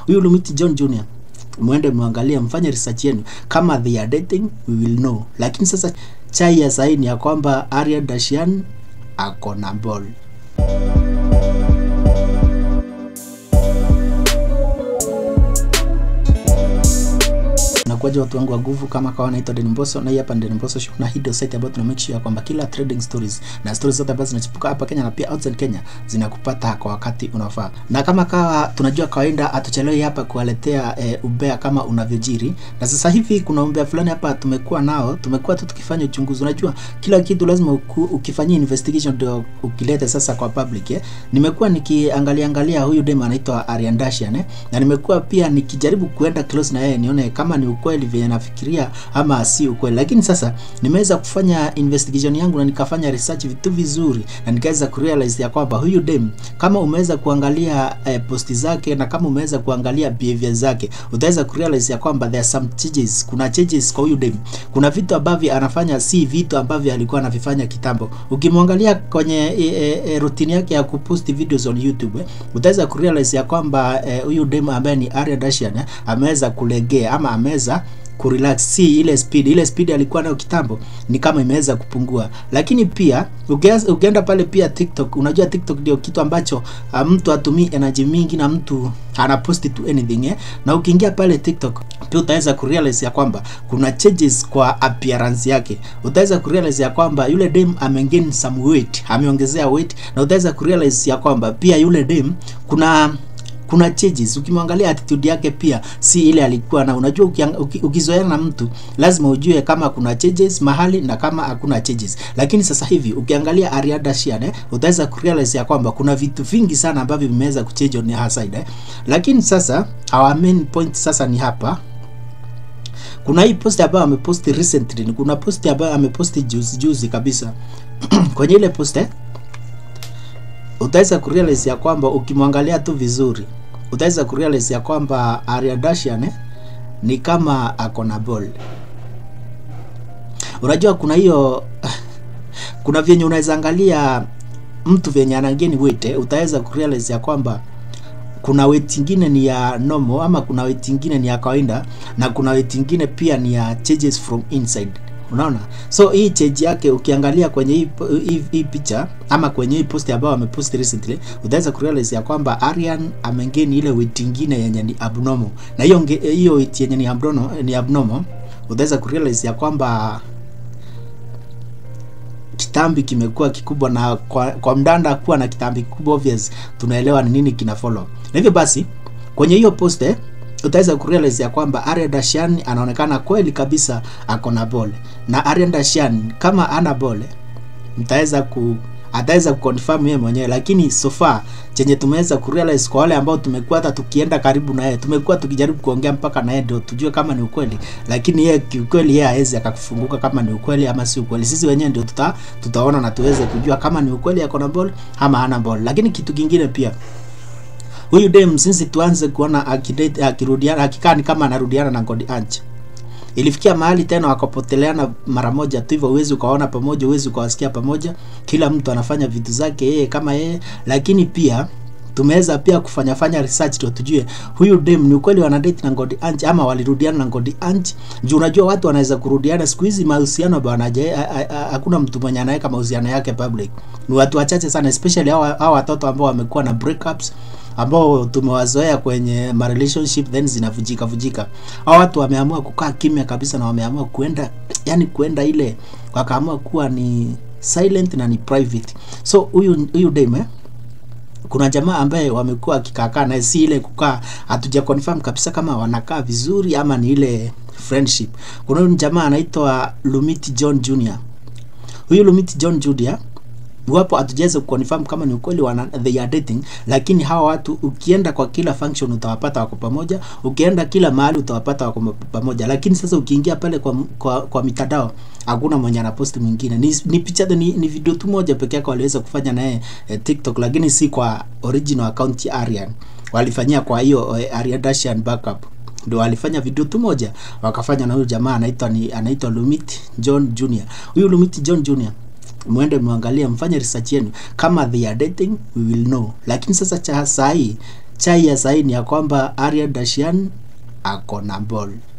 huyu Lumiti John Jr mwende mwangalie, mfanye research yenu, kama they are dating we will know. Lakini sasa chai ya saini ya kwamba Arya Dashian ako na ball. Nakuaje watu wangu wa nguvu, kama kawa naitwa Den Mbosso na hii hapa ni Den Mbosso Show, na hii ndio site ambayo tuna make sure kwamba kila trading stories na stories zote ambazo zinachipuka hapa Kenya na pia outside Kenya zinakupata kwa wakati unaofaa. Na kama kawa tunajua kawaida hatuchelewi hapa kuwaletea e, ubea kama unavyojiri. Na sasa hivi kuna ubea fulani hapa tumekuwa nao, tumekuwa tu tukifanya uchunguzi. Unajua kila kitu lazima uku, ukifanyia investigation ndio ukilete sasa kwa public eh. Nimekuwa nikiangalia angalia huyu dem anaitwa Aryan Dashian eh, na nimekuwa pia nikijaribu kuenda close na yeye nione kama ni ukweli vile nafikiria ama si ukweli, lakini sasa nimeweza kufanya investigation yangu na nikafanya research vitu vizuri, na nikaweza kurealize ya kwamba huyu dem kama umeweza kuangalia eh, posti zake na kama umeweza kuangalia behavior zake, utaweza kurealize ya kwamba there are some changes. Kuna changes kwa huyu dem, kuna vitu ambavyo anafanya si vitu ambavyo alikuwa anavifanya kitambo. Ukimwangalia kwenye e, e, e, routine yake ya kupost videos on YouTube eh, utaweza kurealize ya kwamba huyu eh, dem ambaye ni Arya Dashian eh, ameweza kulegea ama ameweza kurelax, si ile speed ile speed alikuwa nayo kitambo, ni kama imeweza kupungua. Lakini pia ukienda pale pia TikTok, unajua TikTok ndio kitu ambacho uh, mtu atumii energy mingi na mtu anapost to anything eh? Na ukiingia pale TikTok pia utaweza kurealize ya kwamba kuna changes kwa appearance yake. Utaweza kurealize ya kwamba yule dem amegain some weight, ameongezea weight, na utaweza kurealize ya kwamba pia yule dem kuna kuna changes. Ukimwangalia attitude yake pia si ile alikuwa na. Unajua uki, ukizoeana na mtu lazima ujue kama kuna changes mahali na kama hakuna changes. Lakini sasa hivi ukiangalia Arya Dashian eh, utaweza kurealize ya kwamba kuna vitu vingi sana ambavyo vimeweza kuchange on her side eh. Lakini sasa our main point sasa ni hapa kuna hii post ambayo ameposti recently, kuna post ambayo ameposti juzi juzi kabisa kwenye ile post eh, utaweza kurealize ya kwamba ukimwangalia tu vizuri utaweza kurealize ya kwamba Arya Dashian eh, ni kama ako na ball. Unajua kuna hiyo kuna vyenye unaweza angalia mtu vyenye anageni weight eh, utaweza kurealize ya kwamba kuna weight ingine ni ya normal ama kuna weight ingine ni ya kawaida na kuna weight ingine pia ni ya changes from inside Unaona, so hii change yake ukiangalia kwenye hii, hii, hii picha ama kwenye hii post ambayo amepost recently, utaweza kurealize ya kwamba Aryan amegain ile weight ingine yenye ni abnormal, na hiyo hiyo weight yenye ni abnormal, ni abnormal utaweza kurealize ya kwamba kitambi kimekuwa kikubwa, na kwa, kwa mdanda kuwa na kitambi kikubwa obvious, tunaelewa ni nini kina follow. Na hivyo basi kwenye hiyo post eh, utaweza kurealize ya kwamba Arya Dashian anaonekana kweli kabisa ako na ball, na Arya Dashian kama ana ball mtaweza ku ataweza kuconfirm yeye mwenyewe, lakini so far chenye tumeweza kurealize kwa wale ambao tumekuwa hata tukienda karibu na yeye, tumekuwa tukijaribu kuongea mpaka na yeye ndio tujue kama ni ukweli, lakini yeye kiukweli, yeye hawezi akakufunguka kama ni ukweli ama si ukweli. Sisi wenyewe ndio tuta, tutaona na tuweze kujua kama ni ukweli ako na ball ama hana ball. Lakini kitu kingine pia huyu dem since tuanze kuona akidate akirudiana akikaa ni kama anarudiana na God Ange, ilifikia mahali tena wakapoteleana mara moja tu hivyo, uwezi ukaona pamoja, uwezi ukawasikia pamoja, kila mtu anafanya vitu zake yeye kama yeye. Lakini pia tumeweza pia kufanya fanya research ndio tujue huyu dem ni ukweli wana date na God Ange ama walirudiana na God Ange. Juu unajua watu wanaweza kurudiana siku hizi, mahusiano bwana, hakuna mtu mwenye anaweka mahusiano yake public, ni watu wachache sana, especially hao hao watoto ambao wamekuwa na breakups ambao tumewazoea kwenye ma relationship then zinavujika vujika. Hao watu wameamua kukaa kimya kabisa na wameamua kuenda, yani kuenda ile, wakaamua kuwa ni silent na ni private. So huyu huyu dem eh, kuna jamaa ambaye wamekuwa akikaakaa naye, si ile kukaa, hatuja confirm kabisa kama wanakaa vizuri ama ni ile friendship. Kuna huyu jamaa anaitwa Lumiti John Jr. Huyu Lumiti John Jr iwapo hatujaweza kuconfirm kama ni ukweli wana they are dating, lakini hawa watu ukienda kwa kila function utawapata wako pamoja, ukienda kila mahali utawapata wako pamoja. Lakini sasa ukiingia pale kwa kwa, kwa mitandao hakuna mwenye anaposti mwingine, ni, ni picha ni, ni video tu moja peke yake waliweza kufanya naye eh, TikTok, lakini si kwa original account ya Aryan, walifanyia kwa hiyo eh, Arya Dashian backup ndio alifanya video tu moja wakafanya na huyu jamaa anaitwa ni anaitwa Lumit John Jr. Huyu Lumit John Jr mwende mwangalie, mfanye research yenu, kama they are dating we will know. Lakini sasa cha saa hii chai ya saini ya kwamba Arya Dashian ako na ball.